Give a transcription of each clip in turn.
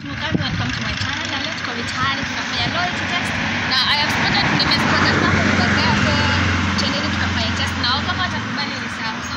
Welcome, welcome to my channel. Na leo tuko mitaani tunafanya loyalty test. Na I have spotted nimespotted couple over there so twendeni tukafanye test nao kama watakubali ni sawa. So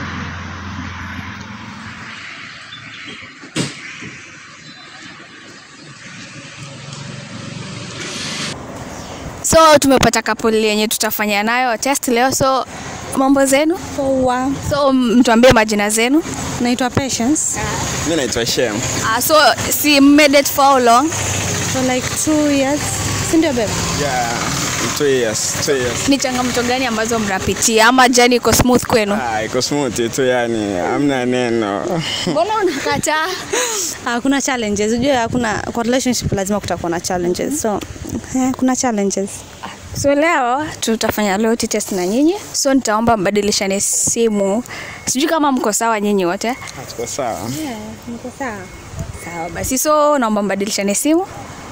So tumepata couple yenye tutafanya nayo test leo. So mambo zenu? Poa. So mtuambie majina zenu. Naitwa Patience. Mi naitwa Shem. Uh, so si made it for how long? For like two years. Si ndio babe? Yeah, two years, two years. Ni changamoto gani ambazo mnapitia ama jani iko smooth kwenu? Ah, iko smooth tu yani, hamna neno. Mbona unakataa? Hakuna challenges. Unajua hakuna kwa relationship lazima kutakuwa na challenges. So eh, kuna challenges. So leo tutafanya loyalty test na nyinyi. So nitaomba mbadilishane simu. Sijui kama mko sawa nyinyi wote. Ah, Tuko sawa. Yeah, niko sawa. Sawa basi, so naomba mbadilishane simu.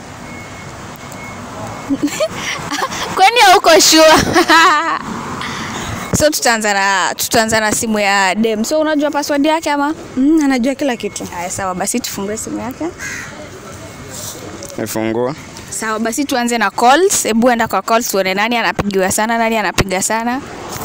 Kwani hauko sure? so tutaanza na tutaanza na simu ya dem. So unajua password yake ama? Mm, anajua kila kitu. Haya, sawa basi tufungue simu yake. Nifungua. Sawa basi tuanze na calls. Hebu enda kwa calls tuone nani anapigiwa sana, nani anapiga sana.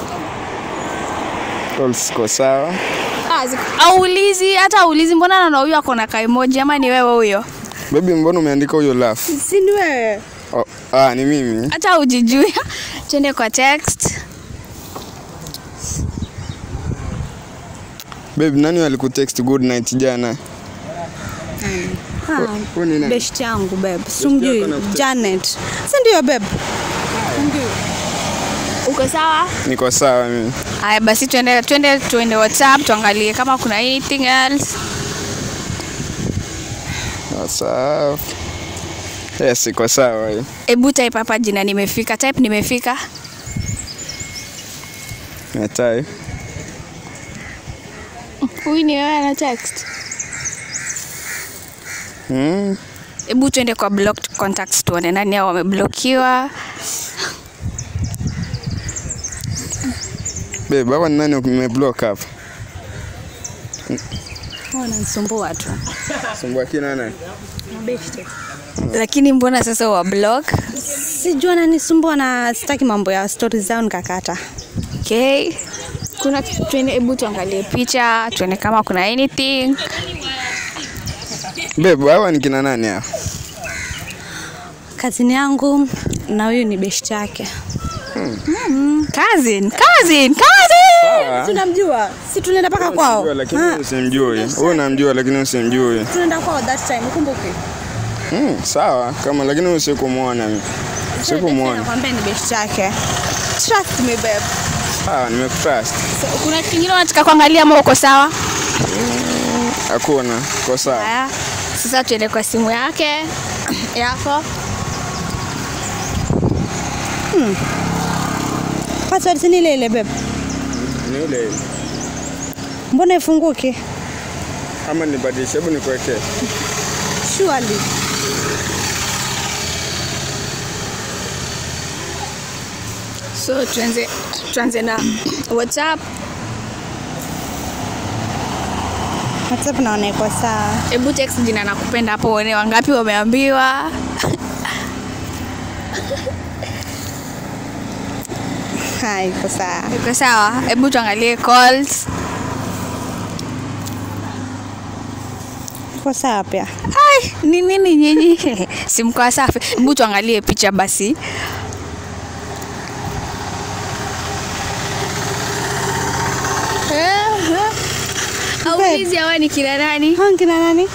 Calls ziko sawa. Ah, zi- aulizi hata aulizi, mbona naona huyo ako na kaimoji ama ni wewe huyo? Baby, mbona umeandika huyo laugh? Si ni wewe? Oh, ah, ni mimi. Hata ujijui. Twende kwa text. Baby, nani alikutext good night jana? Ah, Huyu ni nani? best yangu babe. Simjui yako anakutext. Janet. Si ndio babe? Uko sawa? Niko sawa mimi. Haya basi tuende tuende tuende WhatsApp tuangalie kama kuna anything else. Sawa. Yes, iko sawa. hiyo. Hebu type hapa jina nimefika. Type nimefika. Natai. Huyu ni wewe ana text. Hmm. Hebu tuende kwa blocked contacts tuone nani hao wameblokiwa. Babe, hapa ni nani umeblock hapa? Wananisumbua tu. Sumbua kina nani? Mabeshte. Lakini mbona sasa wa block? Sijua ananisumbua na sitaki mambo ya stories zao nikakata. Okay. Kuna tuende, hebu tuangalie picha tuone kama kuna anything. Babe, hawa ni kina nani hapa? Kazini yangu na huyu ni best yake. Cousin, cousin, cousin. Tunamjua. Si tunaenda mpaka kwao. Unamjua, lakini Ah, wewe usimjui. Wewe unamjua lakini usimjui. Tunaenda kwao that time, ukumbuke. Hmm, sawa kama lakini wewe usikumuona mimi. Sikumuona. Nakwambia ni best yake. Trust me babe. Sawa, nimekutrust. So, kuna kingine unataka kuangalia ama uko sawa? Hakuna. Kwa sawa. Haya, sasa tuende kwa simu yake yako. Password si ni ile ile babe. Ni ile ile. Mbona ifunguki? Ama nibadilishe, hebu nikuwekee. Surely. So tuanze tuanze na WhatsApp. WhatsApp naona iko sawa. Hebu text jina nakupenda hapo uone wangapi wameambiwa. Ha, iko sawa. Iko sawa? Hebu tuangalie calls. Iko sawa pia. Ai, ni nini nyinyi? Simko safi. Hebu tuangalie picha basi. Aulizi hawa ni kina nani? Hao kina nani?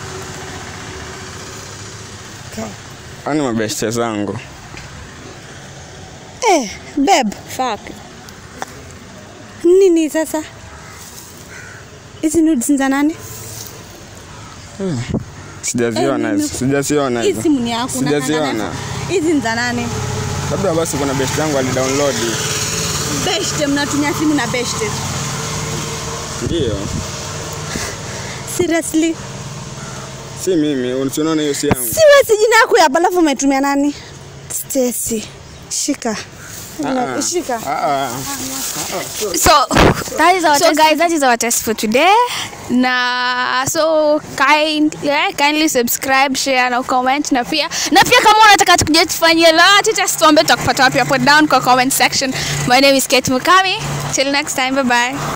Ani mabeshte zangu. Eh, babe. Fuck. Nini sasa? Hizi nudes ni za nani? Sijaziona Eh, hizo. nime- Sijaziona Hii hizo. simu ni yako. unakaa Sijaziona. nayo. Hizi ni za nani? Labda basi kuna beshte yangu alidownload. Beshte, mnatumia simu na beshte. Ndio. Seriously? Si mimi, unaona hiyo si yangu. Si wewe si jina yako hapa alafu umetumia nani? Stacy. Shika. Ah, Shika. ah, ah. so That is our so test. guys that is our test for today na so kind, yeah, kindly subscribe share na comment na pia na pia kama unataka tukuje tufanyie lolote test tuambie tutakupata wapi hapo down kwa comment section my name is Kate Mukami till next time bye bye